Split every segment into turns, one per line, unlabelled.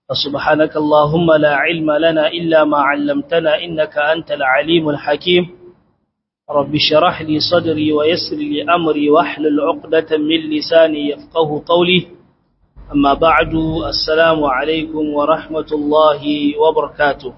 فسبحانك اللهم لا علم لنا إلا ما علمتنا إنك أنت العليم الحكيم رب شرح لي صدري ويسر لي أمري واحلل عقدة من لساني يفقه قولي أما بعد السلام عليكم ورحمة الله وبركاته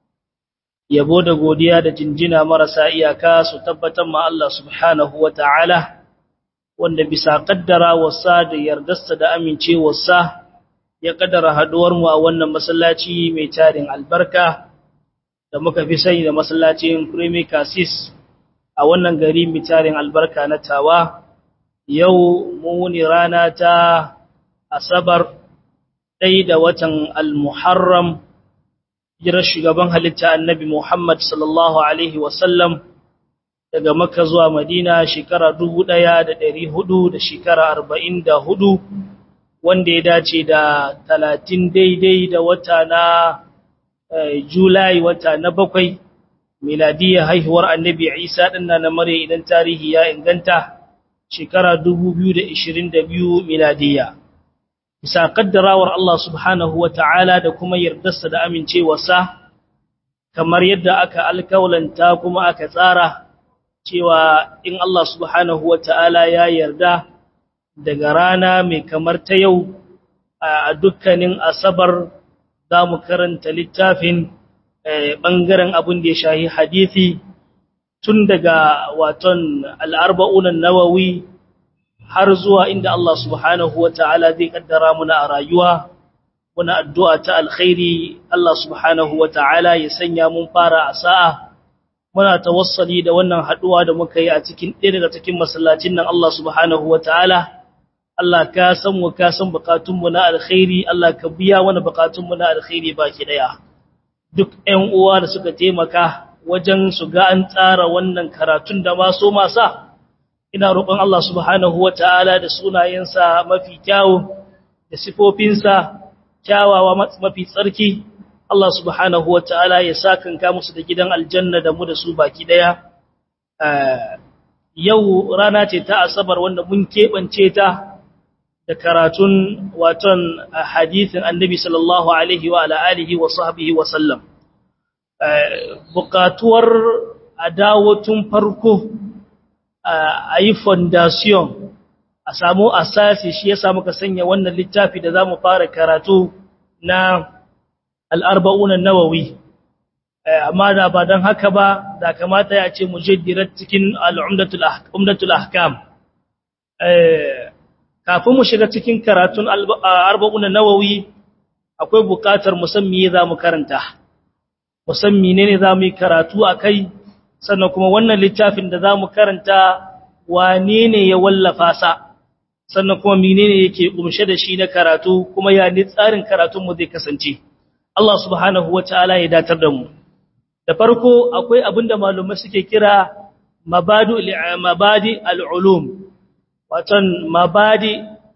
yabo da godiya da jinjina marasa iyaka su tabbatar ma Allah subhanahu wa ta'ala wanda bisa kaddara wasa da yardarsa da amincewarsa ya kaddara haduwar mu a wannan masallaci mai tarin albarka da muka fi sani da masallacin Premier Cassis a wannan gari mai tarin albarka na Tawa yau muni rana ta Asabar ɗaya da watan Al-Muharram jirar shugaban halitta annabi Muhammad sallallahu Alaihi wasallam daga Makka zuwa Madina shekara dubu ɗaya da ɗari hudu da shekara arba'in da hudu wanda ya dace da talatin daidai da wata na Julai wata na bakwai miladiyya haihuwar annabi Isa ɗinna na mare idan tarihi ya inganta shekara dubu biyu da ishirin da biyu miladiyya. bisa kaddarawar Allah subhanahu wa ta'ala da kuma yardarsa da amincewarsa, kamar yadda aka alkawalanta kuma aka tsara cewa in Allah subhanahu wa ta'ala ya yarda daga rana mai kamar ta yau a dukkanin asabar za mu karanta littafin ɓangaren abin da ya shahi hadithi tun daga waton al'arba'unan nawawi har zuwa inda Allah subhanahu wa ta'ala zai kaddara muna a rayuwa, muna addu'a ta alkhairi Allah subhanahu wa ta'ala ya sanya mun fara a sa'a, muna tawassali da wannan haɗuwa da muka yi a cikin ɗaya daga cikin masallacin nan Allah subhanahu wa ta'ala, Allah ka san mu ka san bukatunmu na alkhairi, Allah ka biya wani bukatunmu na alkhairi baki ɗaya. Duk ‘yan uwa da suka taimaka wajen su ga an tsara wannan karatun da maso masa, ina roƙon Allah subhanahu wa ta'ala da sunayensa mafi kyawu da sifofinsa kyawawa mafi tsarki, Allah subhanahu wa ta'ala ya sa kanka musu da gidan aljanna da mu da su baki ɗaya. Yau rana ce ta Asabar wanda mun keɓance ta da karatun waton hadithin annabi sallallahu Alaihi wa ala'alihi wa sahbihi wa sallam. Bukatuwar a dawo tun farko a yi fondation a samu asasi shi ya samu ka sanya wannan littafi da za mu fara karatu na al'arba'unan nawawi amma da ba don haka ba da kamata ya ce mujaddirar cikin al'umdatul ahkam kafin mu shiga cikin karatun al'arba'unan nawawi akwai bukatar musamman za mu karanta musamman ne za mu yi karatu a kai sannan kuma wannan littafin da za mu karanta wane ne ya wallafa sa sannan kuma menene yake kumshe da shi na karatu kuma ya ni tsarin karatunmu zai kasance Allah subhanahu wataala ya datar da mu da farko akwai abin da malumai suke kira mabadu mabadi al-ulum waton mabadi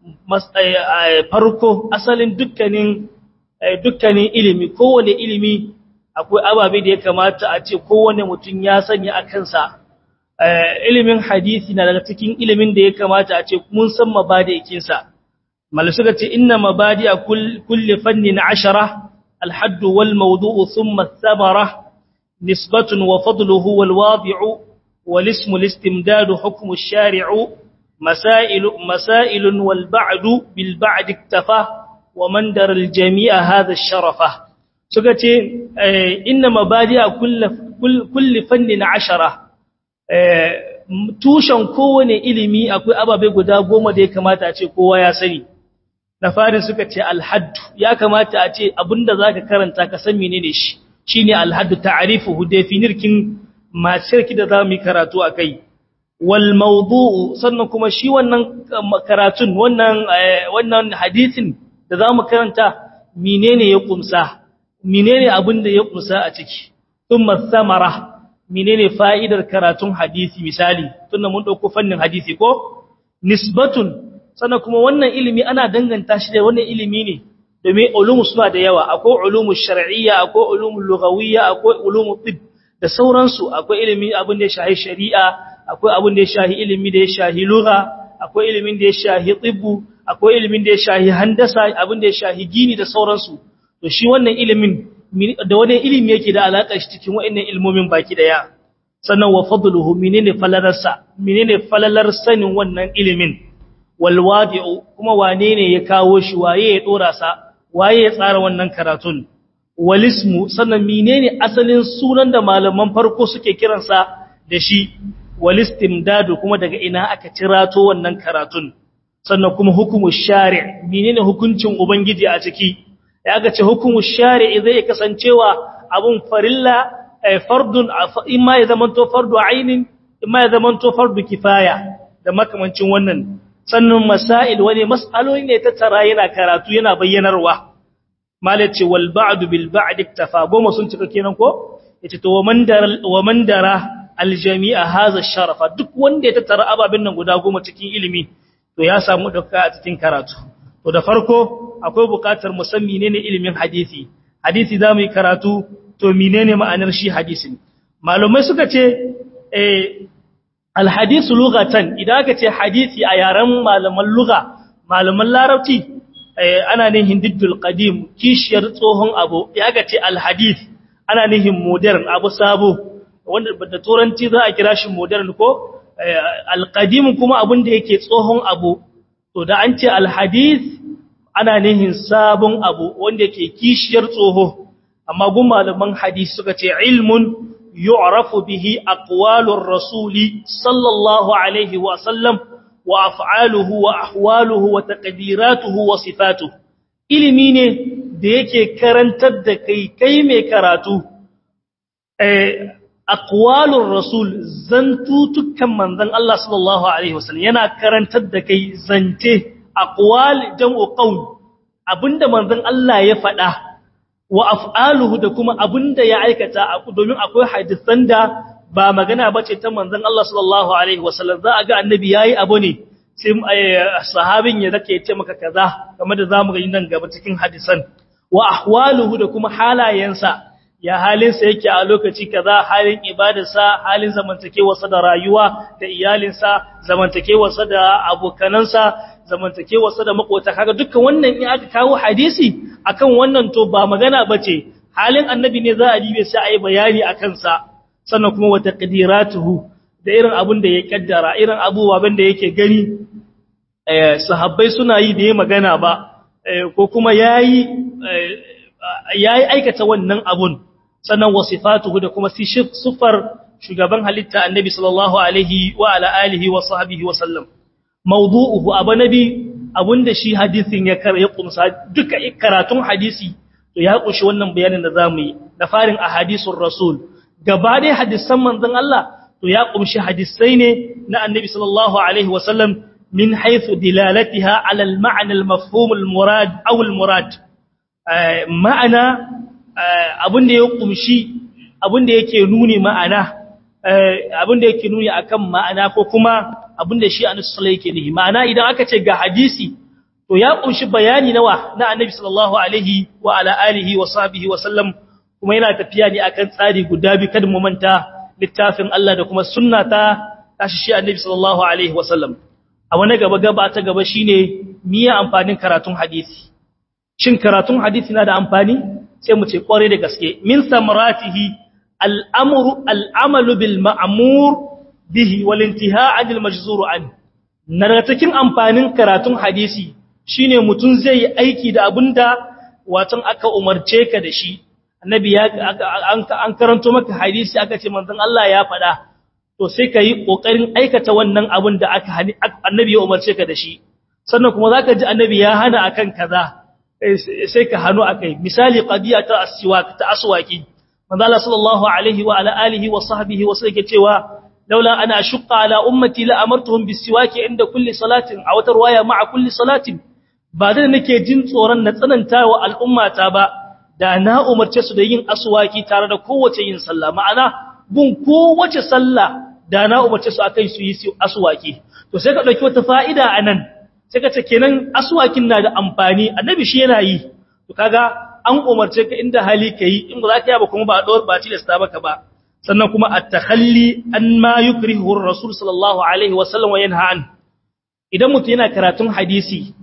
farko asalin dukkanin dukkanin ilimi kowane ilimi akwai ababe da ya kamata a ce kowane mutum ya sanya a kansa ilimin hadisi na daga cikin ilimin da ya kamata a ce mun san mabadi'ikinsa mal suka ce inna mabadi a kulli fannin ashara alhadd wal mawdu'u thumma thamara nisbatun wa fadluhu wal wadi'u wal ismu listimdad hukmu ash-shari'u masail masail wal ba'du bil ba'd iktafa wa man dar al jami'a hadha ash-sharafa suka ce inna mabadi'a kulli fannin ashara tushen kowane ilimi akwai ababe guda goma da ya kamata a ce kowa ya sani na farin suka ce alhaddu ya kamata a ce abinda za ka karanta ka san menene shi shi ne alhaddu ta'arifuhu definirkin macirki da za mu yi karatu a kai wal mawdu'u sannan kuma shi wannan karatun wannan wannan hadisin da za mu karanta menene ya kumsa menene abin da ya kumsa a ciki thumma samara menene fa'idar karatun hadisi misali tunda mun dauko fannin hadisi ko nisbatun sannan kuma wannan ilimi ana danganta shi da wannan ilimi ne domin ulumu suna da yawa akwai ulumu shar'iyya akwai ulumu lughawiyya akwai ulumu tib da sauransu akwai ilimi abin da ya shahi shari'a akwai abin da ya shahi ilimi da ya shahi lugha akwai ilimin da ya shahi tibbu akwai ilimin da ya shahi handasa abin da ya shahi gini da sauransu to shi wannan ilimin da wani ilimi yake da alaƙa shi cikin wa'annan ilmomin baki daya sannan wa fadluhu menene falalarsa menene falalar sanin wannan ilimin wal wadi'u kuma wane ne ya kawo shi waye ya dora sa waye ya tsara wannan karatun walismu sannan menene asalin sunan da malaman farko suke kiransa da shi walistimdadu kuma daga ina aka cirato wannan karatun sannan kuma hukumu shari' menene hukuncin ubangiji a ciki ya aka ce hukumu shari' zai kasancewa abun farilla fardun imma ya zamanto fardu ainin imma ya zamanto fardu kifaya da makamancin wannan sannan masail wani mas'aloli ne ta tara yana karatu yana bayyanarwa malace wal ba'd bil ba'd iktafa goma sun cika kenan ko yace to waman dara waman dara al jami'a hadha sharafa duk wanda ya tattara ababin nan guda goma cikin ilimi to ya samu dauka a cikin karatu to da farko akwai bukatar musammi ne ne ilimin hadisi hadisi zamu yi karatu to menene ma'anar shi hadisin malumai suka ce eh al hadisu lughatan idan aka ce hadisi a yaren malaman lugha malaman larabci ana nihin diddul qadim kishiyar tsohon abu ya ga ce alhadith ana nihin modern abu sabo wanda da turanci za a kira shi modern ko alqadim kuma abun da yake tsohon abu to da an ce alhadith ana nihin sabon abu wanda yake kishiyar tsoho amma gun malaman hadisi suka ce ilmun yu'rafu bihi aqwalur rasuli sallallahu alaihi wa sallam وافعاله واحواله وتقديراته وصفاته ilimi ne da yake karantar da kai kai mai karatu eh aqwalur rasul zantutukan manzon Allah sallallahu alaihi wasallam yana karantar da kai zance aqwal jam'u qaul abinda manzon Allah ya faɗa wa af'aluhu da kuma abinda ya aikata domin akwai hadisan da ba magana bace ta manzon Allah sallallahu alaihi wasallam za a ga annabi yayi abu ne sai sahabin ya zake ce maka kaza kamar da zamu ga nan gaba cikin hadisan wa ahwaluhu da kuma halayensa ya halinsa yake a lokaci kaza halin ibadarsa halin zamantakewarsa da rayuwa da iyalinsa zamantakewarsa da abokanansa zamantakewarsa da makota kaga dukkan wannan in aka kawo hadisi akan wannan to ba magana bace halin annabi ne za a dibe sai a yi bayani akan sa sannan kuma wata ƙadiratuhu da irin abin da ya ƙaddara irin abubuwan da yake gani sahabbai suna yi da ya magana ba ko kuma ya yi aikata wannan abun sannan wasifatuhu da kuma siffar shugaban halitta annabi sallallahu alaihi wa ala alihi wa sahbihi wa sallam mawdu'uhu abu nabi abunda shi hadisin ya kar ya kumsa duka karatun hadisi to ya kunshi wannan bayanin da zamu yi da farin ahadisul rasul gaba dai hadisan manzon Allah to ya kumshi hadisai ne na annabi sallallahu alaihi wasallam min haythu dilalatiha ala al-ma'na al-mafhum al-murad aw al-murad ma'ana abinda ya kumshi abinda yake nuni ma'ana abinda yake nuni akan ma'ana ko kuma abinda shi annabi sallallahu yake nihi ma'ana idan aka ce ga hadisi to ya kumshi bayani nawa na annabi sallallahu alaihi wa ala alihi wa sahbihi wa sallam kuma yana tafiya ne akan tsari guda bi kada mu manta littafin Allah da kuma sunna ta tashi shi annabi sallallahu alaihi wasallam a wani gaba gaba ta gaba shine miya amfanin karatun hadisi shin karatun hadisi na da amfani sai mu ce kware da gaske min samaratihi al'amru al'amalu bil ma'mur bihi wal intihai anil majzur an na cikin amfanin karatun hadisi shine mutun zai yi aiki da abinda watan aka umarce ka da shi annabi ya an karanto maka hadisi aka ce manzon Allah ya faɗa to sai ka yi ƙoƙarin aikata wannan abin da aka annabi ya umarce ka da shi sannan kuma zaka ji annabi ya hana akan kaza sai ka hanu akai misali qadiya ta aswak ta aswaki manzo Allah sallallahu alaihi wa ala alihi wa sahbihi wa sallam cewa laula ana ashqa ala ummati la amartuhum bisiwaki inda kulli salatin a wata riwaya ma'a kulli salatin ba da nake jin tsoron na tsananta wa al'ummata ba da na umarce su da yin aswaki tare da kowace yin sallah ma'ana gun kowace sallah da na umarce su akan su yi aswaki to sai ka dauki wata fa'ida anan sai ka ce kenan aswakin na da amfani annabi shi yana yi to kaga an umarce ka inda hali kai in ba za ka yi ba kuma ba dor ba tilasta baka ba sannan kuma at-takhalli an ma yukrihu ar-rasul sallallahu alaihi wa sallam wa yanha an idan mutum yana karatun hadisi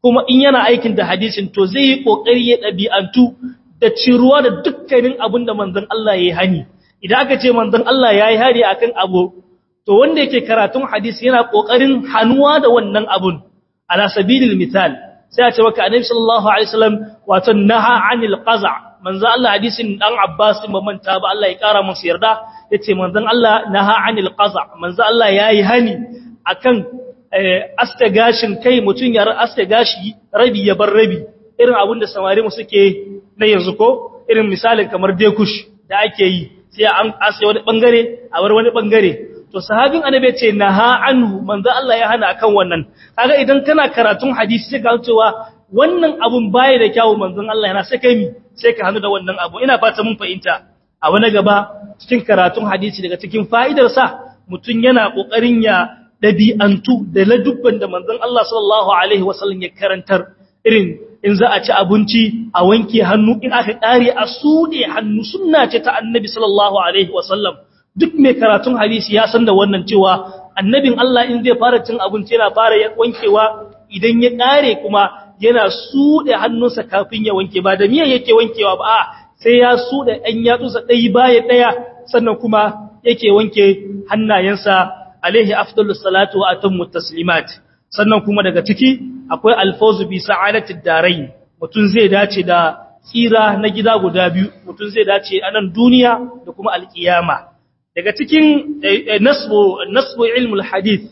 kuma in yana aikin da hadisin to zai yi kokari ya dabi'antu da ciruwa da dukkanin abin da manzon Allah yayi hani idan aka ce manzon Allah yayi hari akan abu to wanda yake karatun hadisi yana kokarin hanuwa da wannan abun ala sabilil misal sai a ce maka annabi sallallahu alaihi wasallam wato naha anil qaza manzo Allah hadisin dan Abbas ba manta ba Allah ya kara masa yarda yace manzon Allah naha anil qaza manzo Allah yayi hani akan aske gashin kai mutun ya aske gashi rabi ya bar rabi irin abin da samari mu suke na yanzu ko irin misalin kamar dekush da ake yi sai an aske wani bangare a bar wani bangare to sahabin annabi ce naha anhu manzo Allah ya hana akan wannan kaga idan kana karatun hadisi sai ka cewa wannan abun baya da kyawu manzon Allah yana sai kai mi sai ka hannu da wannan abu ina fata mun fahimta a wani gaba cikin karatun hadisi daga cikin fa'idar sa mutun yana kokarin ya dabi'antu da ladubban da manzon Allah sallallahu alaihi wasallam ya karantar irin in za a ci abinci a wanke hannu in aka kare a sude hannu sunna ce ta annabi sallallahu alaihi wasallam duk mai karatun hadisi ya san da wannan cewa annabin Allah in zai fara cin abinci yana fara wankewa idan ya kare kuma yana sude hannunsa kafin ya wanke ba da miya yake wankewa ba sai ya sude ɗan yatsunsa ɗaya baya ɗaya sannan kuma yake wanke hannayensa alaihi afdalus salatu wa atammu taslimat sannan kuma daga ciki akwai alfawzu bi sa'adatid darain mutun zai dace da tsira na gida guda biyu mutun zai dace a nan duniya da kuma alkiyama daga cikin nasbu nasbu ilmul hadith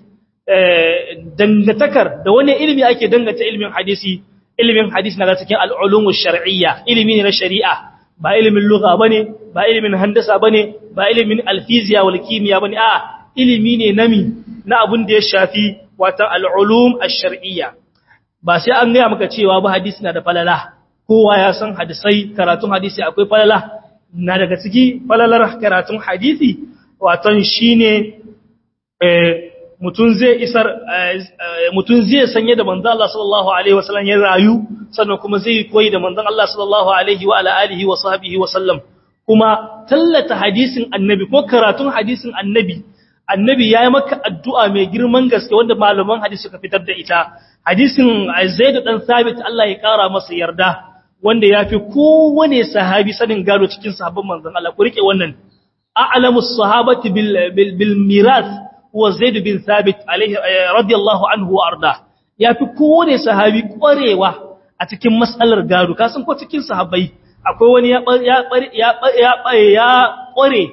dangatakar da wani ilimi ake dangata ilmin hadisi ilmin hadisi na cikin al'ulumus shar'iyya ilimi ne na shari'a ba ilimin lugha bane ba ilimin handasa bane ba ilimin alfiziya wal kimiyya bane a ilimi ne nami na abun da ya shafi watan al'ulum ash-shar'iyya ba sai an gaya maka cewa ba hadisi na da falala kowa ya san hadisai karatun hadisi akwai falala na daga ciki falalar karatun hadisi waton shine mutun zai isar mutun zai sanye da manzon Allah sallallahu alaihi wasallam ya rayu sannan kuma zai koyi da manzon Allah sallallahu alaihi wa ala alihi wa sahbihi wasallam kuma tallata hadisin annabi ko karatun hadisin annabi annabi yayi maka addu'a mai girman gaske wanda malaman hadisi suka fitar da ita hadisin Zaid dan Sabit Allah ya kara masa yarda wanda yafi kowane sahabi sanin gado cikin sahabban manzon Allah ku rike wannan a'lamus sahabati bil bil miras huwa Zaid bin Sabit alaihi radiyallahu anhu wa arda yafi kowane sahabi kwarewa a cikin mas'alar gado kasan ko cikin sahabbai akwai wani ya ya ya ya kware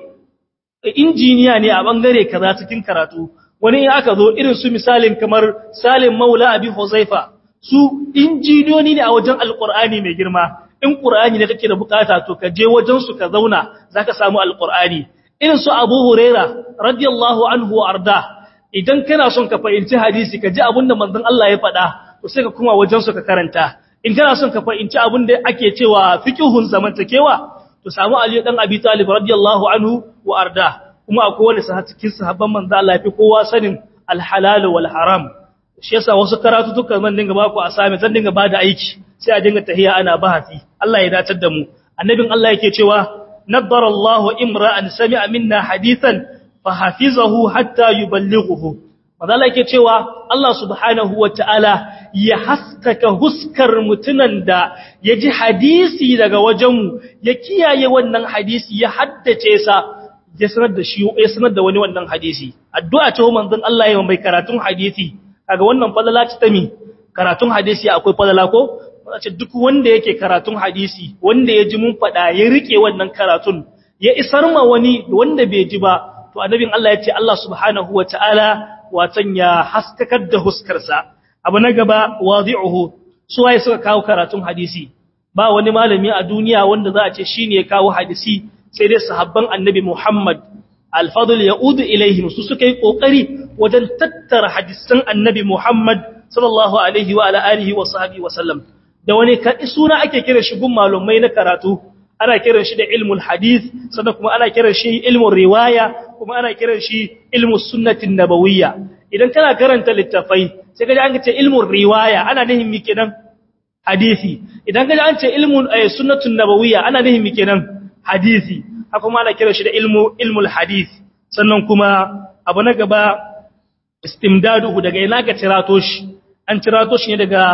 injiniya ne a bangare kaza cikin karatu wani in aka zo irin su misalin kamar Salim Maula Abi Huzaifa su injiniyoni ne a wajen Alƙur'ani mai girma in Qur'ani ne kake da bukata to ka je wajen su ka zauna zaka samu Alƙur'ani irin su Abu Huraira radiyallahu anhu arda idan kana son ka fahimci hadisi ka ji abinda manzon Allah ya faɗa to sai ka kuma wajen su ka karanta in kana son ka fahimci abinda ake cewa fiqhun zamantakewa to samu Ali dan Abi Talib radiyallahu anhu wa arda kuma akwai wani cikin sahabban manzo Allah ya fi kowa sanin alhalal wal haram shi yasa wasu karatu duka zan dinga ba ku asami zan dinga ba da aiki sai a dinga tahiya ana bahati Allah ya datar da mu annabin Allah yake cewa naddara Allah imra'an sami'a minna hadithan fa hafizahu hatta yuballighuhu manzo Allah yake cewa Allah subhanahu wataala ya haskaka huskar mutunan da ya ji hadisi daga wajenmu ya kiyaye wannan hadisi ya haddace sa ya sanar da shi ya sanar da wani wannan hadisi addu'a ce manzon Allah ya mai karatun hadisi kaga wannan fadala ce ta mi karatun hadisi akwai fadala ko ce duk wanda yake karatun hadisi wanda ya ji mun fada ya rike wannan karatun ya isar ma wani wanda bai ji ba to annabin Allah ya ce Allah subhanahu wataala watan ya haskakar da huskarsa abu na gaba wadi'uhu su waye suka kawo karatun hadisi ba wani malami a duniya wanda za a ce shine ya kawo hadisi sai dai sahabban annabi Muhammad al-fadl yaudu ilaihim su suka yi kokari wajen tattara hadisan annabi Muhammad sallallahu alaihi wa ala alihi wa sahbihi wa sallam da wani suna ake kira shi gun malumai na karatu ana kiran shi da ilmul hadith sannan kuma ana kiran shi ilmul riwaya kuma ana kiran shi ilmus sunnatin nabawiyya idan kana karanta littafai sai kaje an ce ilmul riwaya ana nihin mi kenan hadisi idan kaje an ce ilmul sunnatun nabawiyya ana nihin mi kenan hadisi haka kuma ana kiran shi da ilmu ilmul hadith sannan kuma abu na gaba istimdaduhu daga ina ka tirato shi an tirato shi ne daga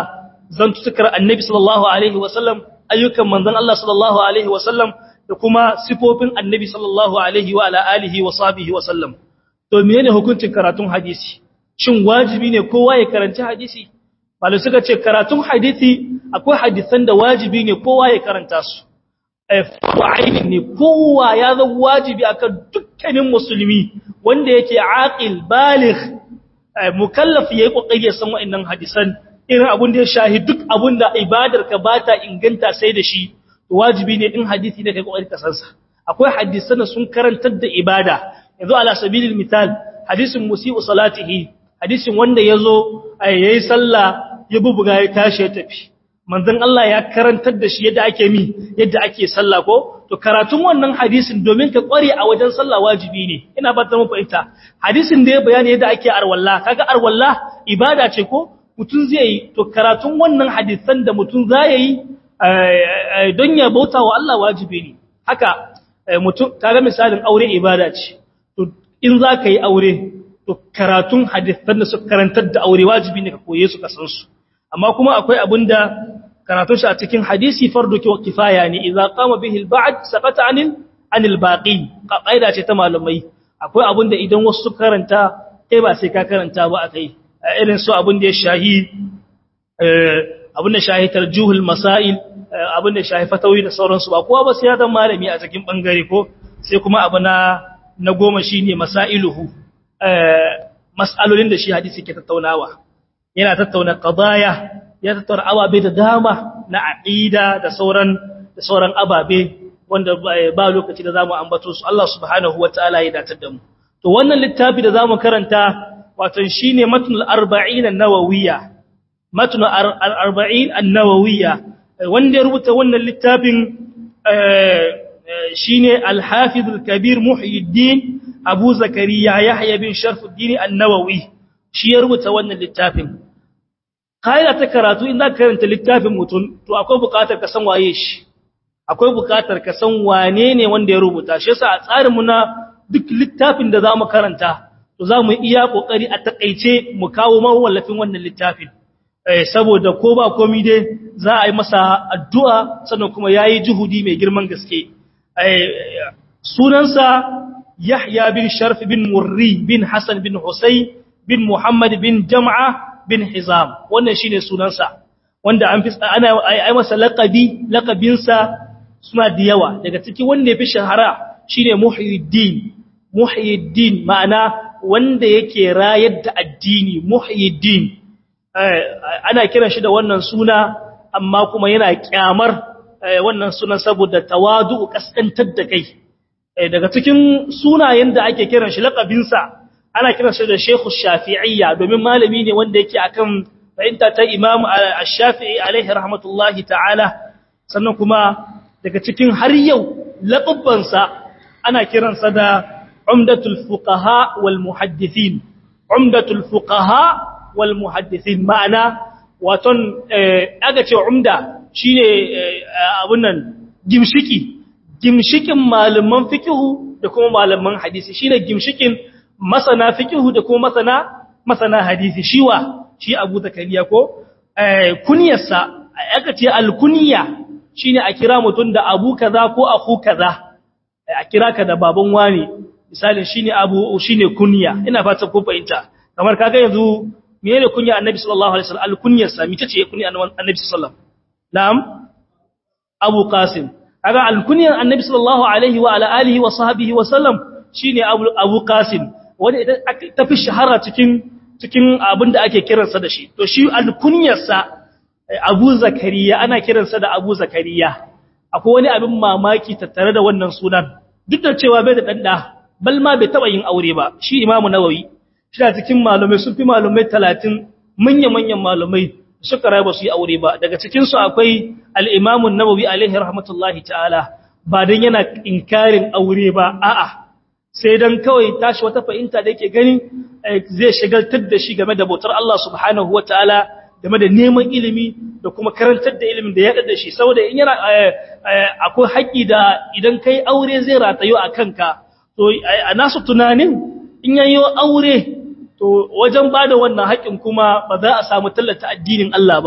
zantutukar annabi sallallahu alaihi wasallam ayyukan manzon Allah sallallahu alaihi wasallam da kuma sifofin annabi sallallahu alaihi wa ala alihi wa sahbihi wasallam to menene hukuncin karatun hadisi shin wajibi ne kowa ya karanci hadisi malai suka ce karatun hadisi akwai hadisan da wajibi ne kowa ya karanta su fa'aini ne kowa ya zama wajibi akan dukkanin musulmi wanda yake aqil baligh mukallaf yayi kokari ya san wa'annan hadisan irin abun da ya shahi duk abun da ibadar ka bata inganta sai da shi wajibi ne in hadisi ne kai kokari ka san sa akwai hadisan da sun karantar da ibada yanzu ala sabilil misal hadisin musii'u salatihi hadisin wanda yazo yayi sallah ya bubuga ya tashi ya tafi manzon Allah ya karantar da shi yadda ake mi yadda ake sallah ko to karatun wannan hadisin domin ka kware a wajen sallah wajibi ne ina ba ta muku ita hadisin da ya bayani yadda ake arwalla kaga arwalla ibada ce ko mutun zai yi to karatun wannan hadisan da mutun zai yi don ya bauta wa Allah wajibi ne haka mutun kaga misalin aure ibada ce to in za ka yi aure to karatun hadisan da suka karantar da aure wajibi ne ka koye su ka san su amma kuma akwai abinda karatun shi a cikin hadisi fardu kifaya ne idza qama bihi al-ba'd saqata anil anil baqi qaida ce ta malamai akwai abinda idan wasu su karanta kai ba sai ka karanta ba akai irin su abinda ya shahi abinda shahi tarjuhul masail abinda shahi fatawi da sauransu ba kowa ba sai ya zama malami a cikin bangare ko sai kuma abu na na goma shine masailuhu mas'alolin da shi hadisi ke tattaunawa yana tattauna qadaya ya tattauna ababe da dama na aqida da sauran da sauran ababe wanda ba lokaci da zamu ambato su Allah subhanahu wataala ya datar da mu to wannan littafi da zamu karanta wato shine matnul 40 an-nawawiyya matnul 40 an-nawawiyya wanda ya rubuta wannan littafin shine al-hafiz al-kabir muhyiddin abu zakariya yahya bin sharfuddin an-nawawi shi ya rubuta wannan littafin kaida ta karatu in za ka karanta littafin mutum to akwai buƙatar ka san waye shi akwai buƙatar ka san wane ne wanda ya rubuta shi yasa a tsarinmu na duk littafin da zamu karanta to zamu iya kokari a takeice mu kawo mawallafin wannan littafin eh saboda ko ba komai dai za a yi masa addu'a sannan kuma yayi juhudi mai girman gaske eh sunansa Yahya bin Sharf bin Murri bin Hassan bin Husayn bin Muhammad bin Jam'a bin Hizam wannan shine sunansa wanda an fi ana ai masa laqabi laqabinsa suna da yawa daga ciki wanda yafi shahara shine Muhyiddin Muhyiddin ma'ana wanda yake rayar da addini Muhyiddin ana kiran shi da wannan suna amma kuma yana kyamar wannan sunan saboda tawadu kaskantar da kai daga cikin sunayen da ake kiran shi laqabinsa ana kiransa da Sheikh Shafi'iyya domin malami ne wanda yake akan fahimta ta Imam Ash-Shafi'i alaihi rahmatullahi ta'ala sannan kuma daga cikin har yau laqabbansa ana kiransa da Umdatul Fuqaha wal Muhaddithin Umdatul Fuqaha wal Muhaddithin ma'ana waton aga ce umda shine abun nan gimshiki gimshikin malaman fiqhu da kuma malaman hadisi shine gimshikin masana fiqhu da kuma masana masana hadisi shiwa shi Abu Zakariya ko kunyarsa aka ce alkunya shine a kira mutun da abu kaza ko akhu kaza a kira ka da baban wani misali shine abu shine kunya ina fata ko fahimta kamar kaga yanzu menene kunya annabi sallallahu alaihi wasallam alkunyarsa mice ce kunya annabi sallallahu na'am Abu Qasim kaga alkunyar annabi sallallahu alaihi wa ala alihi wa sahbihi wa sallam shine Abu Abu Qasim wanda ita tafi shahara cikin cikin abin da ake kiransa da shi to shi alkunyarsa Abu Zakariya ana kiransa da Abu Zakariya akwai wani abin mamaki tattare da wannan sunan duk da cewa bai da danda bal ma bai taba yin aure ba shi Imam Nawawi shi da cikin malumai sun fi malumai 30 manyan manyan malumai suka rayu ba su yi aure ba daga cikin su akwai al-Imam Nawawi alaihi rahmatullahi ta'ala ba dan yana inkarin aure ba a'a sai dan kawai tashi wata fahimta da yake gani zai shagaltar da shi game da bautar Allah subhanahu wataala game da neman ilimi da kuma karantar da ilimin da ya da shi saboda in yana akwai haƙi da idan kai aure zai ratayo a kanka to a nasu tunanin in yayi aure to wajen bada wannan haƙin kuma ba za a samu tallata addinin Allah ba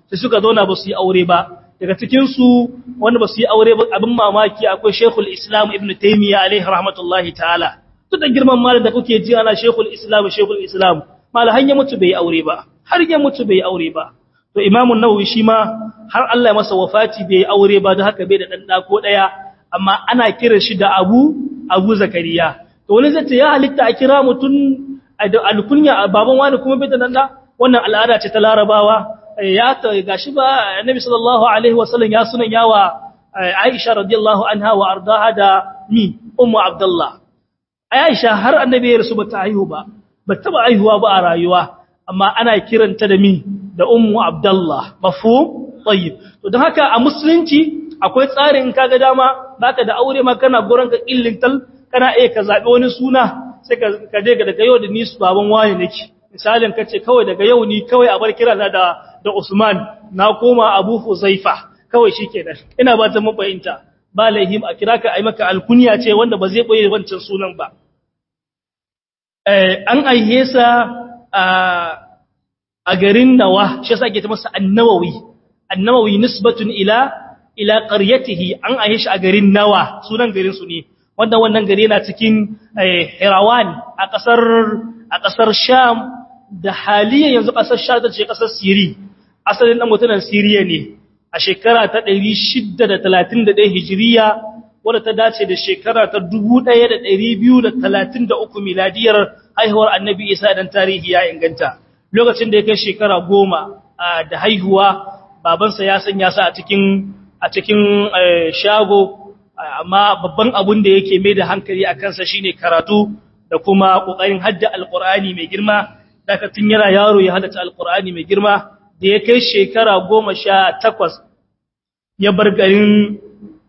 sai suka zauna ba su yi aure ba daga cikin su wanda ba su yi aure ba abin mamaki akwai Sheikhul Islam Ibn Taymiyyah alaihi rahmatullahi ta'ala duk da girman malam da kuke ji ana Sheikhul Islam Sheikhul Islam malam har ya mutu bai aure ba har ya mutu bai aure ba to Imam an-Nawawi shi ma har Allah ya masa wafati bai aure ba da haka bai da dan da ko daya amma ana kiran shi da Abu Abu Zakariya to wani zai ce ya halitta a kira mutun alkunya baban wani kuma bai da nan da wannan al'ada ce ta Larabawa ya ta gashi ba Annabi sallallahu alaihi wasallam ya sunan yawa Aisha radiyallahu anha wa ardaha da mi Ummu Abdullah Aisha har Annabi ya rasu bata haihu ba bata ba haihuwa ba a rayuwa amma ana kiranta da mi da Ummu Abdullah mafhum tayyib to don haka a musulunci akwai tsarin kaga dama baka da aure ma kana gurin ka illintal kana iya ka zabi wani suna sai ka je daga yau da ni su baban wani nake misalin kace kawai daga yau ni kawai a bar kira da da Usman na koma Abu Huzaifa kawai shikenan ina ba ta mabayinta ba laihim a kira ka ai maka alkunya ce wanda ba zai boye wancan sunan ba eh an aihe sa a a garin Nawa shi yasa ake ta masa An-Nawawi An-Nawawi nisbatun ila ila qaryatihi an aihe shi a garin Nawa sunan garin su ne wanda wannan gari yana cikin Hirawan a ƙasar a ƙasar Sham da haliyan yanzu ƙasar Sham ta ce ƙasar Siri asalin dan mutunan Siriya ne a shekara ta 631 Hijiriya wadda ta dace da shekara ta 1233 miladiyar haihuwar Annabi Isa dan tarihi ya inganta lokacin da ya kai shekara goma da haihuwa babansa ya sanya sa a cikin a cikin shago amma babban abun da yake mai da hankali a kansa shine karatu da kuma kokarin hadda alqur'ani mai girma daga tun yana yaro ya haddace alqur'ani mai girma da ya kai shekara 18 ya bar garin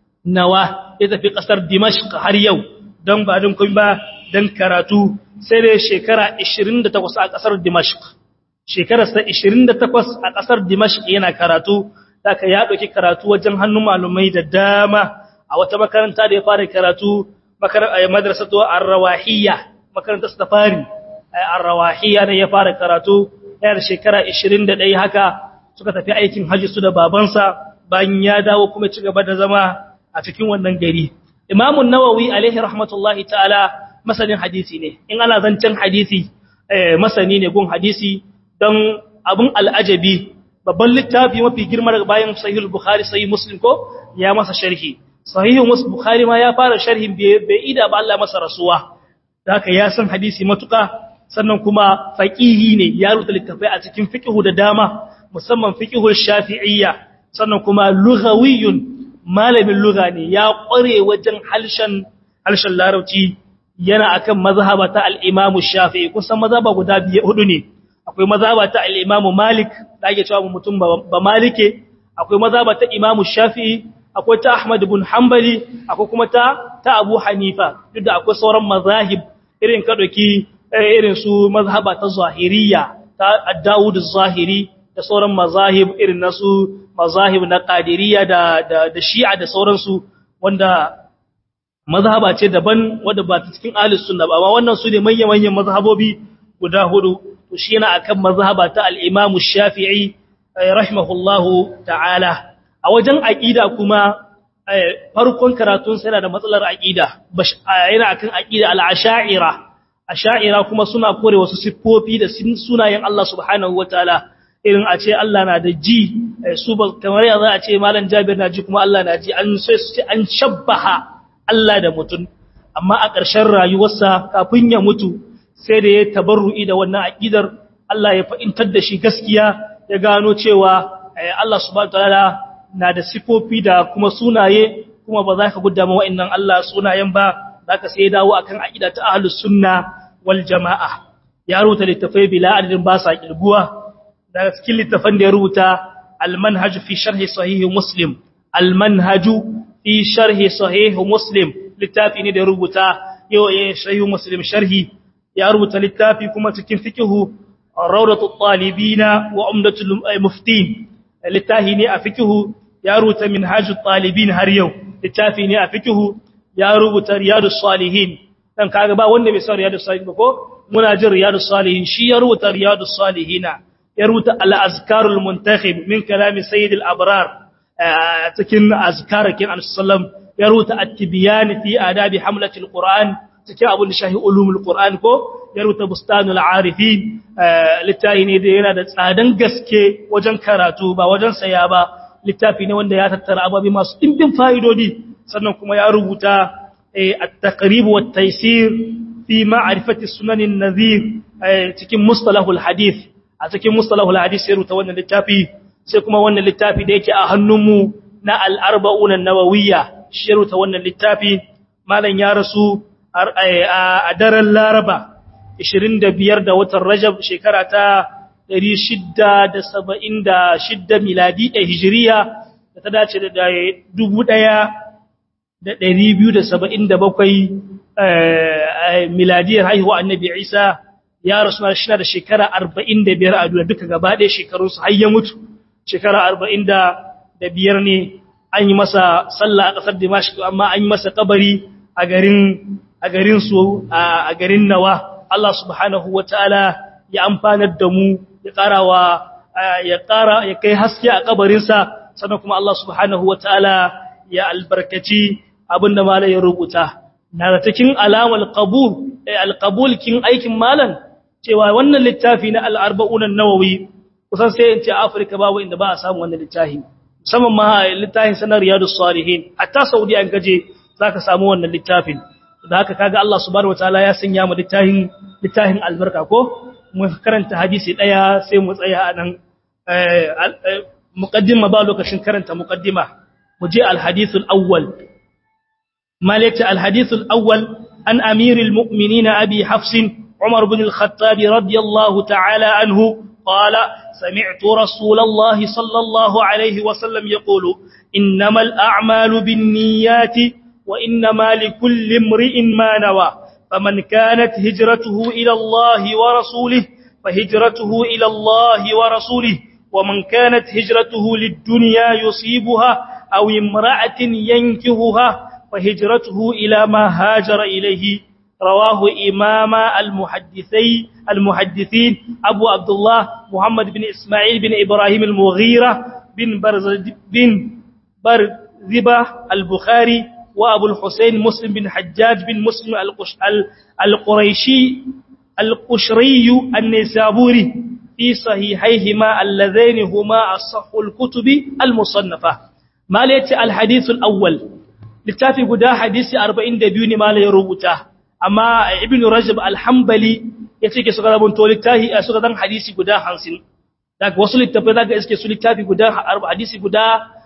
nawa ya tafi kasar dimashq har yau don ba don kuma ba don karatu sai da shekara 28 a kasar dimashq shekararsa 28 a kasar dimashq yana karatu daga ya dauki karatu wajen hannun malumai da dama a wata makaranta da ya fara karatu madrasatu ar-rawahiyya makarantar ta fari ar-rawahiyya ne ya fara karatu yana shekara 21 haka suka tafi aikin haji su da babansa bayan ya dawo kuma ci gaba da zama a cikin wannan gari Imam an-Nawawi alaihi rahmatullahi ta'ala masanin hadisi ne in ana zancen hadisi masani ne gun hadisi don abun al'ajabi babban littafi mafi girma daga bayan sahih bukhari sahih muslim ko ya masa sharhi sahihin wasu bukhari ma ya fara sharhin bai ida ba Allah masa rasuwa da haka ya san hadisi matuka sannan kuma faqihi ne ya rubuta littafai a cikin fiqhu da dama musamman fiqhul shafi'iyya sannan kuma lughawiyyun malamin lugha ne ya kware wajen halshen halshen larabci yana akan mazhaba ta al-imam shafi'i kusan mazhaba guda biye hudu ne akwai mazhaba ta al-imam malik da ake cewa mutum ba malike akwai mazhaba ta imam shafi'i akwai ta Ahmad ibn Hanbali akwai kuma ta ta Abu Hanifa duk da akwai sauran mazahib irin ka doki irin su mazhaba ta Zahiriyya ta Dawud az-Zahiri da sauran mazahib irin nasu mazahib na Qadiriyya da da, da Shi'a da sauransu wanda mazhaba ce daban wanda ba ta cikin Ahlus Sunna ba amma wannan su ne manyan manyan mazhabobi guda hudu to shi yana akan mazhaba ta al-Imam Shafi'i rahimahullahu ta'ala a wajen aƙida kuma farkon karatun sai yana da matsalar aƙida yana akan aƙida al-asha'ira asha'ira kuma suna kore wasu siffofi da sunayen Allah subhanahu wataala irin a ce Allah na da ji su ba kamar yanzu a ce malam Jabir na ji kuma Allah na ji an sai su ce an shabbaha Allah da mutum amma a ƙarshen rayuwarsa kafin ya mutu sai da ya tabarru'i da wannan aƙidar Allah ya fa'intar da shi gaskiya ya gano cewa Allah subhanahu wataala na da sifofi da kuma sunaye kuma ba za ka gudda ma wa'annan Allah sunayen ba za ka sai dawo akan aqida ta ahlus sunna wal jamaa ya rubuta littafai bila adadin ba sa kilguwa daga cikin littafan da ya rubuta al manhaj fi sharh sahih muslim al manhaj fi sharh sahih muslim littafi ne da ya rubuta yau ya sahih muslim sharhi ya rubuta littafi kuma cikin fiqhu rawdatul talibina wa umdatul muftin littafi ne a fiqhu ya rubuta minhajut talibin har yau littafi ne a fiqhu ya rubuta riyadus salihin dan kaga ba wanda bai san riyadus salihin ba ko muna jin riyadus salihin shi ya rubuta riyadus salihina ya rubuta al-azkarul muntakhib min kalami sayyid al-abrar cikin azkarakin al-sallam ya rubuta at-tibyan fi adabi hamlatil qur'an cikin abun da shahi ulumul qur'an ko ya rubuta bustanul arifin littafi ne da yana da tsadan gaske wajen karatu ba wajen saya ba littafi ne wanda ya tattara ababi masu dimbin fa'idodi sannan kuma ya rubuta at-taqrib wa at-taysir fi ma'rifati sunanin nadhir cikin mustalahul hadith a cikin mustalahul hadith sai rubuta wannan littafi sai kuma wannan littafi da yake a hannunmu na al-arba'un an-nawawiyya shi rubuta wannan littafi malam ya rasu a daren Laraba 25 da watan Rajab shekara ta 676 miladi a hijiriya da ta dace da 1277 miladiyar haihuwa annabi Isa ya rasu shi da shekara 45 a duniya duka gaba ɗaya shekarunsu har ya mutu shekara 45 ne an yi masa sallah a ƙasar Dimashq amma an yi masa kabari a garin a garin su a garin Nawa Allah subhanahu wataala ya amfanar da mu ya karawa ya kara ya kai haske a kabarin sa sannan kuma Allah subhanahu wataala ya albarkaci abinda malai ya rubuta na da cikin alamar qabul alqabul kin aikin malan cewa wannan littafi na al-arba'un an-nawawi kusan sai in ce Afirka babu inda ba a samu wannan littafi musamman ma littafin sanar riyadus salihin hatta saudi an gaje zaka samu wannan littafin da haka kaga Allah subhanahu wataala ya sanya mu littafin littafin albarka ko mu karanta hadisi daya sai mu tsaya a nan muqaddima ba lokacin karanta muqaddima mu je alhadith alawwal malaka alhadith alawwal an amiril mu'minin abi hafs umar ibn al-khattab radiyallahu ta'ala anhu قال سمعت رسول الله صلى الله عليه وسلم يقول إنما الأعمال بالنيات وإنما لكل امرئ ما نوى فمن كانت هجرته إلى الله ورسوله فهجرته إلى الله ورسوله ومن كانت هجرته للدنيا يصيبها أو امرأة ينكهها فهجرته إلى ما هاجر إليه رواه إمام المحدثي المحدثين أبو عبد الله محمد بن إسماعيل بن إبراهيم المغيرة بن برز بن برزبة البخاري وأبو الحسين مسلم بن حجاج بن مسلم القش القريشي القشري النسابوري في صحيحيهما اللذين هما أصح الكتب المصنفة ما ليت الحديث الأول littafi guda hadisi 42 ne malai rubuta amma ibnu rajab al-hanbali yace ke suka rabunto littafi suka dan hadisi guda 50 daga wasu littafai zaka iske su littafi guda hadisi guda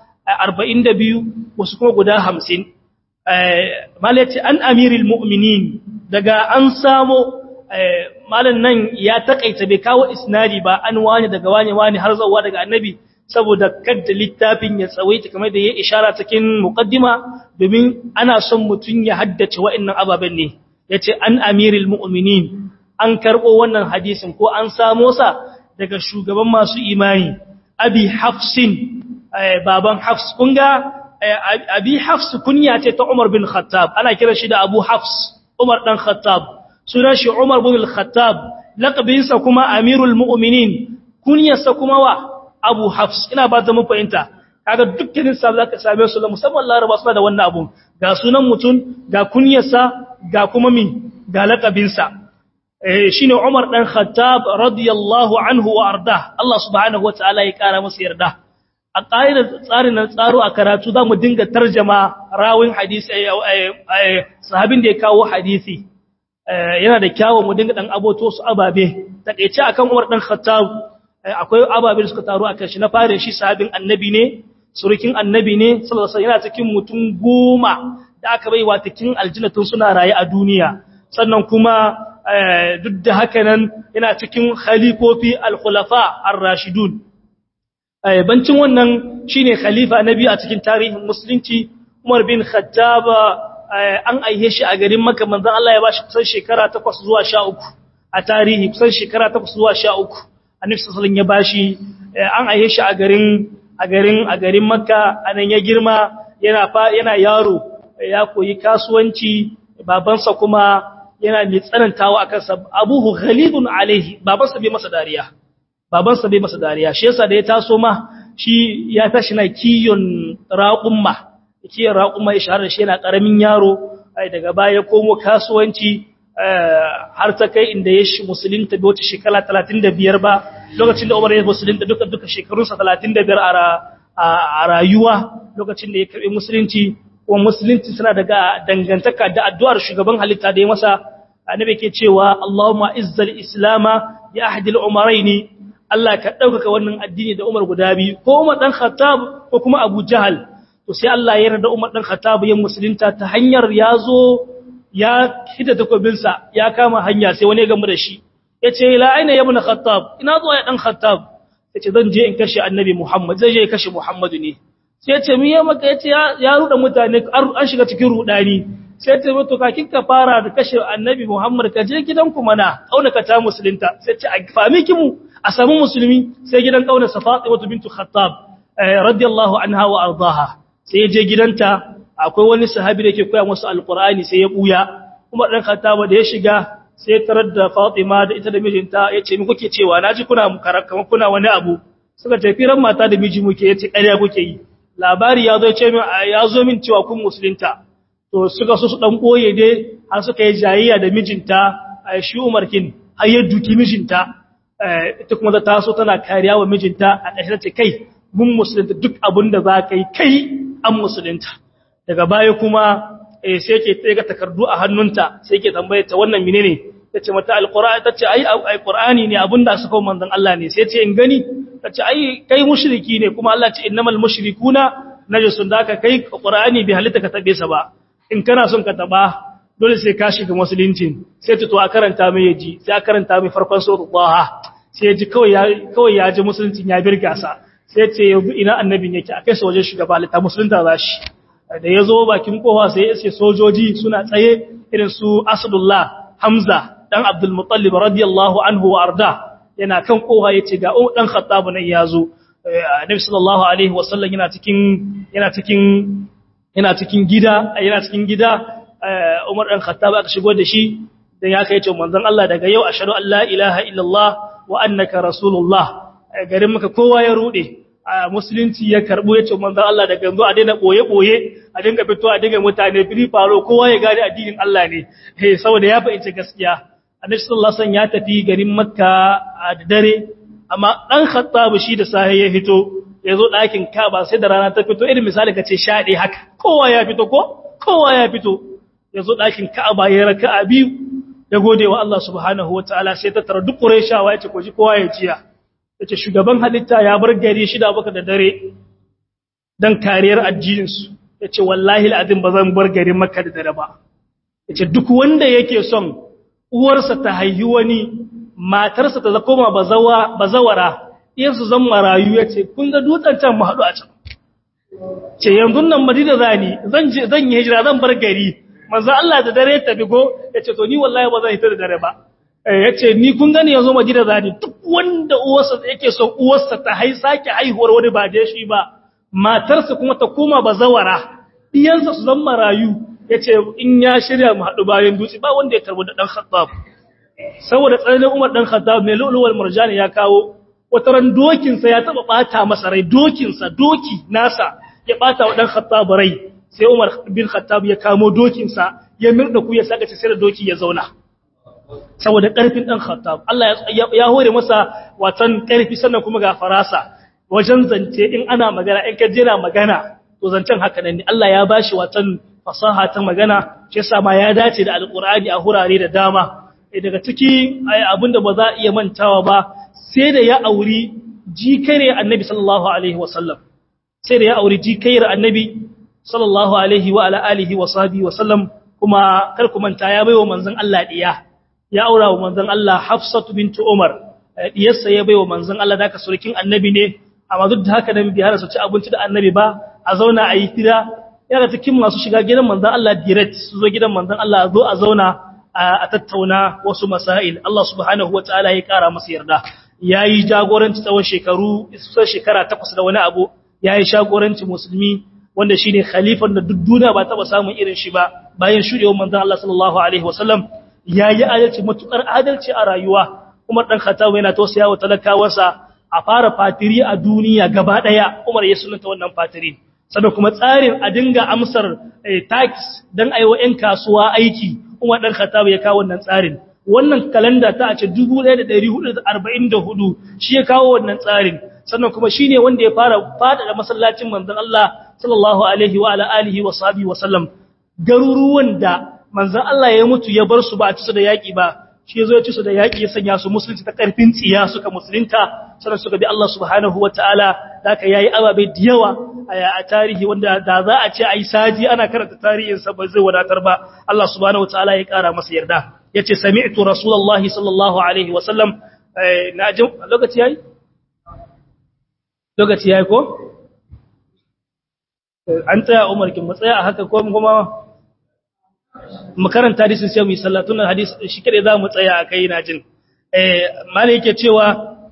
42 wasu kuma guda 50 malai ce an amiril mu'minin daga an samo malan nan ya takaita bai kawo isnadi ba an wani daga wani wani har zuwa daga annabi saboda kadda littafin ya tsawaita kamar da ya ishara cikin muqaddima domin ana son mutun ya haddace wa'annan ababen ne yace an amiril mu'minin an karbo wannan hadisin ko an samo sa daga shugaban masu imani abi hafsin baban hafs kunga abi hafs kunya ce ta umar bin khattab ana kira shi da abu hafs umar dan khattab sunan shi umar bin al-khattab laqabinsa kuma amirul mu'minin kunyarsa kuma wa Abu Hafs ina ba ta mun fahimta kaga dukkanin sa zaka same su musamman Laraba suna da wannan abun ga sunan mutun ga kunyarsa ga kuma min ga laqabin sa eh shine Umar dan Khattab radiyallahu anhu wa arda Allah subhanahu wataala ya kara masa yarda a ƙa'idar tsarin nan tsaro a karatu za mu dinga tarjama rawin hadisi sahabin da ya kawo hadisi yana da kyawu mu dinga dan aboto su ababe takeice akan Umar dan Khattab akwai ababe da suka taru akan shi na fare shi sahabin annabi ne surukin annabi ne sallallahu alaihi yana cikin mutum goma da aka bai wa cikin aljannatun suna raye a duniya sannan kuma duk da haka nan yana cikin khalifofi al-khulafa ar-rashidun bancin wannan shine khalifa nabi a cikin tarihin musulunci Umar bin Khattab an aihe shi a garin Makka manzon Allah ya bashi kusan shekara 8 zuwa 13 a tarihi kusan shekara 8 zuwa 13 Annabi sallallahu ya bashi an aihe shi a garin a garin a garin Makka anan ya girma yana yana yaro ya koyi kasuwanci babansa kuma yana mai tsanantawa akan sa Abuhu ghalibun alaihi babansa bai masa dariya babansa bai masa dariya shi yasa da ya taso ma shi ya tashi na kiyon raƙumma kiyon raƙumma ya shahara shi yana ƙaramin yaro ai daga baya komo kasuwanci har ta kai inda ya shi musulunta bai wata shekara 35 ba lokacin da Umar ya musulunta duka duka shekarunsa 35 a rayuwa lokacin da ya karbi musulunci kuma musulunci suna daga dangantaka da addu'ar shugaban halitta da ya masa annabi ke cewa Allahumma izzal islama ya ahdil umaraini Allah ka ɗaukaka wannan addini da Umar guda biyu ko Umar dan Khattab ko kuma Abu Jahal to sai Allah ya yarda Umar dan Khattab ya musulunta ta hanyar ya zo ya hita takobinsa ya kama hanya sai wani ya gamu da shi yace la aina ya ibn Khattab ina zuwa ya dan Khattab yace zan je in kashe Annabi Muhammad zai je ya kashe Muhammadu ne sai yace me ya maka yace ya ruda mutane an shiga cikin rudani sai ta mutu kakin ka fara da kashe Annabi Muhammad ka je gidanku mana kaunaka ta musulunta sai ce a fami kimu a samu musulmi sai gidan kauna Fatima bintu Khattab radiyallahu anha wa ardaha sai ya je gidanta akwai wani sahabi da yake koya musu alqur'ani sai ya buya kuma dan Khattab da ya shiga sai tarar da Fatima da ita da mijinta yace mi kuke cewa naji kuna kamar kuna wani abu suka tafi ran mata da miji muke yace ƙarya kuke yi labari ya zo ce min ya zo min cewa kun musulunta to suka so su dan boye dai har suka yi jayayya da mijinta shi Umar kin har ya duki mijinta ita kuma ta so tana kariya wa mijinta a ƙarshe ce kai mun musulunta duk abin da za ka yi kai an musulunta daga baya kuma sai ke tsaye ga takardu a hannunta sai ke tambaye ta wannan menene ta ce mata alƙur'ani ta ce ai alƙur'ani ne abin da suka manzon Allah ne sai ce in gani ta ce ai kai mushriki ne kuma Allah ce innamal mushrikuna najasun da ka kai ƙur'ani bai halitta ka tabe sa ba in kana son ka taba dole sai ka shiga musulunci sai ta to a karanta mai yaji sai a karanta mai farkon suratul Taha sai ya ji kawai ya kawai ya ji musulunci ya birga sa sai ya ce yanzu ina annabin yake a kai sa wajen shugaba ta musulunta za shi da ya zo bakin kowa sai ya ce sojoji suna tsaye irin su Asadullah Hamza dan Abdul Muttalib radiyallahu anhu wa arda yana kan kowa yace ga dan Khattab nan ya zo Annabi sallallahu alaihi wasallam yana cikin yana cikin yana cikin gida yana cikin gida Umar dan Khattab aka shigo da shi dan ya kai ce manzon Allah daga yau ashhadu an la ilaha illallah wa annaka rasulullah garin maka kowa ya rude musulunci ya karbo ya ce manzon Allah daga yanzu a daina boye boye a dinga fito a dinga mutane fili faro kowa ya gane addinin Allah ne eh saboda ya fahimci gaskiya Annabi sallallahu alaihi wasallam ya tafi garin Makka a dare amma dan Khattab shi da sahi ya fito ya zo ɗakin Kaaba sai da rana ta fito irin misali kace shaɗe haka kowa ya fito ko kowa ya fito ya zo ɗakin Ka'aba ya raka a biyu ya gode wa Allah subhanahu wa ta'ala sai ta tara duk Qurayshawa ya ce ko ji kowa ya jiya ya ce shugaban halitta ya bar gari shida baka da dare don kariyar addininsu ya ce wallahi al'adun ba zan bar garin maka da dare ba ya ce duk wanda yake son uwarsa ta haihi wani matarsa ta koma bazawara iyansu zan marayu ya ce kun ga dutsen can mu haɗu a can ce yanzu nan madina zani zan yi hijira zan bar gari manzo Allah da dare ta bigo yace to ni wallahi ba zan hita da dare ba yace ni kun gani yanzu Madina zani duk wanda uwarsa yake son uwarsa ta hai sake haihuwar wani ba da shi ba matarsa kuma ta koma bazawara diyansa su zan marayu yace in ya shirya mu hadu bayan dutse ba wanda ya karbo da dan Khattab saboda tsananin Umar dan Khattab mai lulul marjani ya kawo wataran dokin sa ya taba bata masa rai dokin sa doki nasa ya bata wa dan Khattab rai sai Umar bin Khattab ya kamo dokinsa ya mirda ku ya saka sai da doki ya zauna saboda ƙarfin dan Khattab Allah ya hore masa watan ƙarfi sannan kuma ga farasa wajen zance in ana magana in ka jira magana to zancen haka nan ne Allah ya bashi watan fasaha ta magana shi yasa ma ya dace da alqur'ani a hurare da dama daga ciki abinda ba za a iya mantawa ba sai da ya auri jikare annabi sallallahu alaihi wasallam sai da ya auri jikayar annabi sallallahu alaihi wa ala alihi wa sahbihi wa sallam kuma kar ku manta ya baiwa manzon Allah diya ya aura wa manzon Allah Hafsatu bintu Umar diyarsa ya baiwa manzon Allah da ka surkin annabi ne amma duk da haka nan bi har su ci abinci da annabi ba a zauna a yi tira yana cikin masu shiga gidan manzon Allah direct su zo gidan manzon Allah a zo a zauna a tattauna wasu masail Allah subhanahu wataala ya kara masa yarda yayi jagoranci tsawon shekaru kusan shekara takwas da wani abu yayi jagoranci musulmi wanda shine khalifan da duk duniya ba taba samun irin shi ba bayan shudewar manzon Allah sallallahu alaihi wasallam yayi adalci matukar adalci a rayuwa Umar dan Khattab yana tausaya wa talakawarsa a fara fatiri a duniya gaba daya Umar ya sunanta wannan fatiri sannan kuma tsarin a dinga amsar tax dan aiwa ƴan kasuwa aiki Umar dan Khattab ya kawo wannan tsarin wannan kalanda ta a ce 1444 shi ya kawo wannan tsarin sannan kuma shine wanda ya fara fada da masallacin manzon Allah sallallahu alaihi wa ala alihi wa sahbihi wa sallam garuruwan da manzon Allah ya mutu ya bar su ba a ci su da yaki ba shi yazo ya ci su da yaki ya sanya su musulunci ta karfin tsiya suka musulunta sannan suka bi Allah subhanahu wataala haka yayi ababe da yawa a tarihi wanda da za a ce ai saji ana karanta tarihin sa ba zai wadatar ba Allah subhanahu wataala ya kara masa yarda yace sami'tu rasulullahi sallallahu alaihi wa sallam na ji lokaci yayi lokaci yayi ko an tsaya Umar kin mu tsaya a haka ko kuma mu karanta hadisin sai mu yi sallatun hadis shi kade za mu tsaya a kai na jin eh malai yake cewa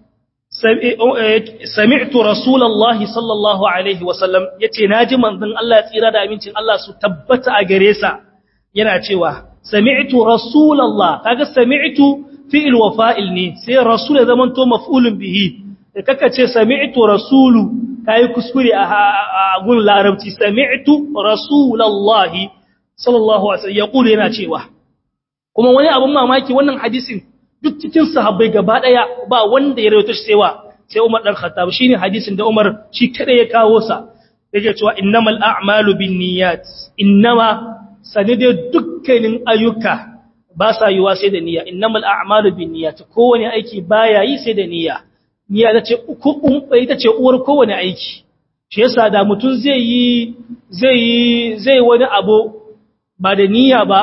sami'tu rasulullahi sallallahu alaihi wa sallam yace naji manzon Allah ya tsira da amincin Allah su tabbata a gare sa yana cewa sami'tu rasulullah kaga sami'tu fi'il wa fa'il ne sai rasul ya zaman to maf'ulun bihi kaka ce sami'tu rasulu kai kuskure a gun larabci sami'tu rasulullahi sallallahu alaihi wasallam yaqulu yana cewa kuma wani abun mamaki wannan hadisin duk cikin sahabbai gaba daya ba wanda ya rawaito shi sai sai Umar dan Khattab shine hadisin da Umar shi kada ya kawo sa yake cewa innamal a'malu binniyat innama sanide dukkanin ayyuka ba sa yiwa sai da niyya innamal a'malu binniyat kowane aiki baya yi sai da niyya niyya tace ita ce uwar kowane aiki shi yasa da mutun zai yi zai yi zai wani abu ba da niyya ba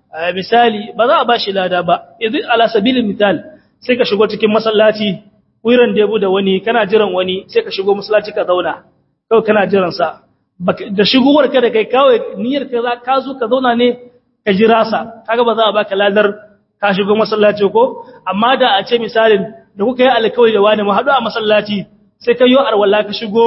misali ba za a ba shi lada ba idan ala sabilin misal sai ka shigo cikin masallaci wiran debu da wani kana jiran wani sai ka shigo masallaci ka zauna kawai kana jiran sa da shigowar ka da kai kawai niyyar ka za ka zo ka zauna ne ka jira sa kaga ba za a baka ladar ka shigo masallaci ko amma da a ce misalin da kuka yi alkawari da wani mu haɗu a masallaci sai ka yi arwala ka shigo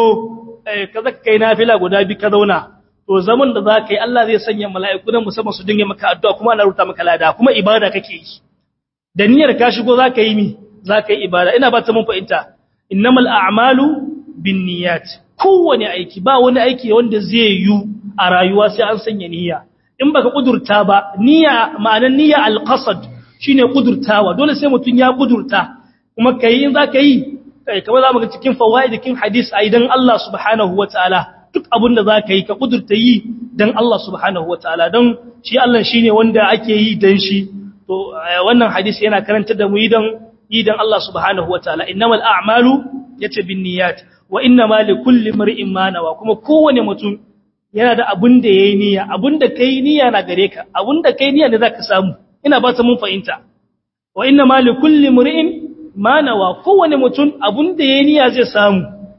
ka zaka kai nafila guda bi ka zauna to zaman da za ka yi Allah zai sanya mala'iku na musamman su dinga maka addu'a kuma ana rubuta maka lada kuma ibada kake yi da niyyar ka shigo za ka yi mi za ka yi ibada ina ba ta mun fahimta innamal a'malu binniyat kowane aiki ba wani aiki wanda zai yi a rayuwa sai an sanya niyya in baka kudurta ba niyya ma'anar niyya alqasad shine kudurtawa dole sai mutun ya kudurta kuma kai in za ka yi kai kamar za mu ga cikin fawaidikin hadis aidan Allah subhanahu wataala duk abin da za ka yi ka kudurta yi don Allah subhanahu wa ta'ala don shi Allah shi ne wanda ake yi don shi to wannan hadisi yana karanta da mu yi don yi don Allah subhanahu wa ta'ala innamal a'malu yace bin niyyat wa innama li kulli mar'in ma nawa kuma kowane mutum yana da abin da yayi niyya abin da kai niyya na gare ka abin da kai niyya ne zaka samu ina ba ta mun fahimta wa innama li kulli mar'in ma nawa kowane mutum abin da yayi niyya zai samu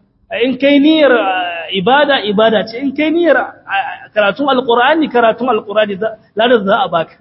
in kai niyyar ibada ibada ce in kai niyyar karatun alqur'ani karatun alqur'ani ladar za a baka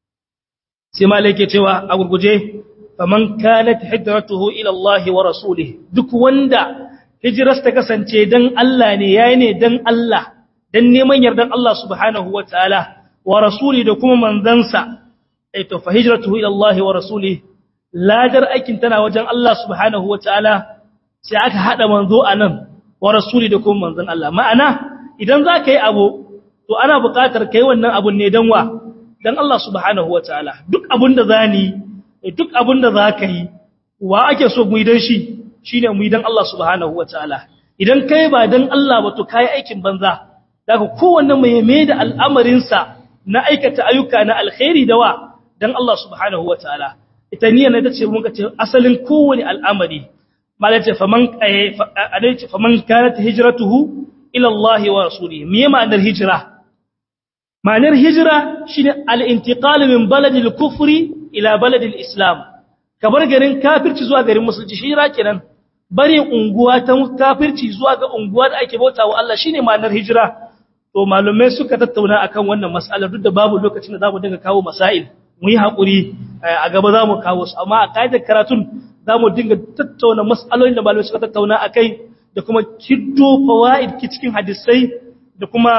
sai malai ke cewa a gurguje faman kanat hijratuhu ila Allah wa rasulih duk wanda hijras ta kasance dan Allah ne yayi ne dan Allah dan neman yardan Allah subhanahu wataala wa rasuli da kuma manzansa ai to fa hijratuhu ila Allah wa rasulih ladar aikin tana wajen Allah subhanahu wataala sai aka hada manzo anan wa rasuli da kuma manzon Allah ma'ana idan za ka yi abu to ana buƙatar kai wannan abun ne dan wa dan Allah subhanahu wataala duk abun da zani duk abun da za ka yi wa ake so mu yi dan shi shine mu yi dan Allah subhanahu wataala idan kai ba dan Allah ba to kai aikin banza daga kowanne mai mai da al'amarin sa na aikata ayyuka na alkhairi da wa dan Allah subhanahu wataala ita niyyar ne tace mun ka ce asalin kowane al'amari malace faman adace faman kanat hijratuhu ila Allah wa rasulihi me ma'anar hijra ma'anar hijra shine al-intiqal min baladil kufri ila baladil islam kabar garin kafirci zuwa garin musulunci hijra kenan bare unguwa ta kafirci zuwa ga unguwa da ake bautawa Allah shine ma'anar hijra to malumai suka tattauna akan wannan mas'alar duk da babu lokacin da zamu dinga kawo masail mu yi hakuri a gaba zamu kawo su amma a kaidar karatun za mu dinga tattauna matsalolin da malamai suka tattauna a kai da kuma kiddo fawa'id ki cikin hadisai da kuma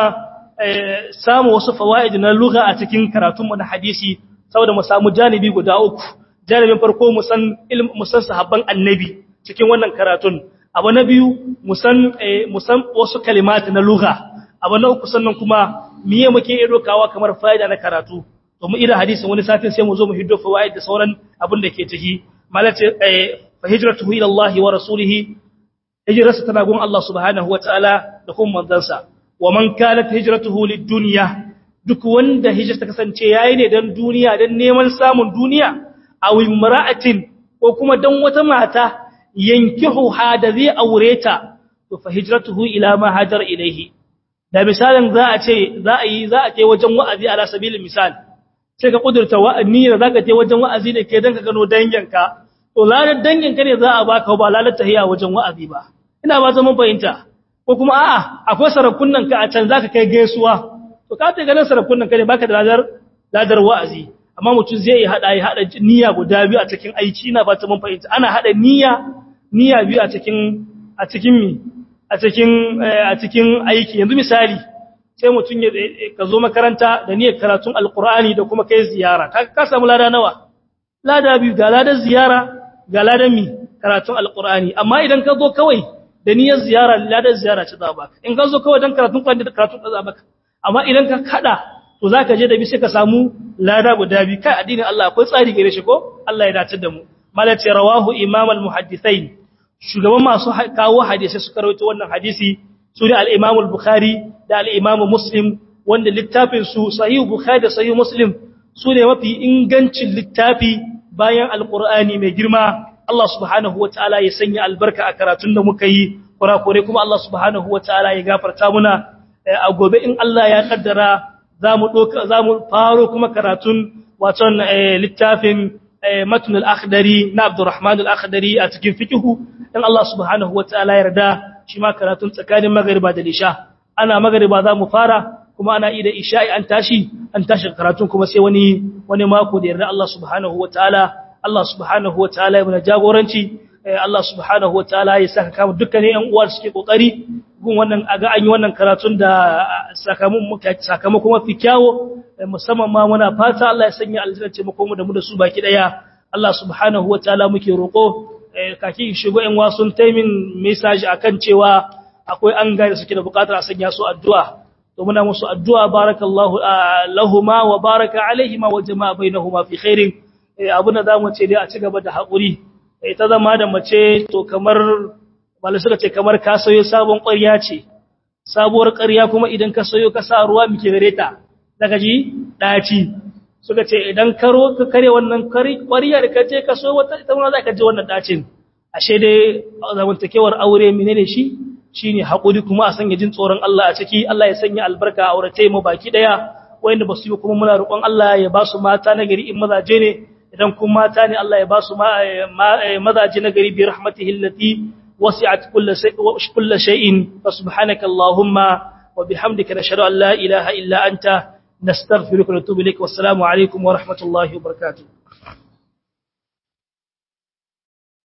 samu wasu fawa'id na lugha a cikin karatunmu na hadisi saboda mu samu janibi guda uku janibin farko mu san ilm mu san sahabban annabi cikin wannan karatun abu na biyu musan musan wasu kalimati na lugha abu na uku sannan kuma miye muke iya dokawa kamar fa'ida na karatu to mu ira hadisin wani satin sai mu zo mu hiddo fawaid da sauran abin da ke ciki malace fa hijratuhu ila Allah wa rasulihi hijrarsa tana gun Allah subhanahu wataala da kuma manzansa wa man kanat hijratuhu lid-dunya duk wanda hijira ta kasance yayi ne dan duniya dan neman samun duniya aw imra'atin ko kuma dan wata mata yankihu hada zai aure ta to fa hijratuhu ila ma hajar ilayhi da misalin za a ce za a yi za a je wajen wa'azi ala sabilin misal sai ka kudurta wa'anni da zaka je wajen wa'azi ne ke dan ka gano danginka to lalar danginka ne za a baka ba lalar tahiya wajen wa'azi ba ina ba zaman fahimta ko kuma a'a akwai sarakunan ka a can zaka kai gaisuwa to ka ta ganin sarakunan ka ne baka da ladar ladar wa'azi amma mutum zai hada ya hada niyya guda biyu a cikin aiki ina ba ta mun fahimta ana hada niyya niyya biyu a cikin a cikin mi a cikin a cikin aiki yanzu misali sai mutum ya ka zo makaranta da niyyar karatun alqur'ani da kuma kai ziyara ka ka samu lada nawa lada biyu ga ladan ziyara ga ladan mi karatun alqur'ani amma idan ka zo kawai da niyyar ziyara ladan ziyara ci za baka in ka zo kawai dan karatun Qur'ani da karatun da za baka amma idan ka kada to zaka je da bi sai ka samu lada guda bi kai addinin Allah akwai tsari gare shi ko Allah ya dace da mu malace rawahu imam al-muhaddithain shugaban masu kawo hadisi suka rawaito wannan hadisi su ne al-imam al-bukhari da al-imam muslim wanda littafin su sahih bukhari da sahih muslim su ne mafi ingancin littafi bayan al-qur'ani mai girma Allah subhanahu wataala ya sanya albarka a karatun da muka yi kurakure kuma Allah subhanahu wataala ya gafarta muna a gobe in Allah ya kaddara zamu doka zamu faro kuma karatun waton littafin matn al-akhdari na Abdurrahman al-akhdari a cikin fiqhu in Allah subhanahu wataala ya yarda shi ma karatun tsakanin magriba da isha ana magriba zamu fara kuma ana ida isha'i an tashi an tashi karatun kuma sai wani wani mako da yarda Allah subhanahu wataala Allah subhanahu wa ta'ala ya mana jagoranci Allah subhanahu wa ta'ala ya saka kama dukkanin ƴan uwa suke kokari gun wannan aga an yi wannan karatun da sakamakon mafi kyawo musamman ma muna fata Allah ya sanya aljanna ce mu da mu da su baki daya Allah subhanahu wa ta'ala muke roko kaki shigo ƴan wasun taimin message akan cewa akwai an gane suke da bukatar a sanya su addu'a to muna musu addu'a barakallahu lahumma wa baraka alaihima wa jama'a bainahuma fi khairin abin da za mu ce dai a ci gaba da haƙuri ta zama da mace to kamar malu suka ce kamar ka sayo sabon ƙwarya ce sabuwar ƙarya kuma idan ka sayo ka sa ruwa muke gare ta daga ji ɗaci suka ce idan karo ka kare wannan ƙwarya da ka je ka so wata ita wani za ka je wannan ɗacin ashe dai zamantakewar aure menene shi shine haƙuri kuma a sanya jin tsoron Allah a ciki Allah ya sanya albarka a aurace mu baki daya wanda ba su yi kuma muna roƙon Allah ya ba su mata na gari in mazaje ne idan kun mata ne Allah ya ba su mazaje na gari bi rahmatihi allati wasi'at kulli shay'in fa subhanaka allahumma wa bihamdika nashhadu an la ilaha illa anta nastaghfiruka wa natubu ilaik wassalamu alaikum wa rahmatullahi wa barakatuh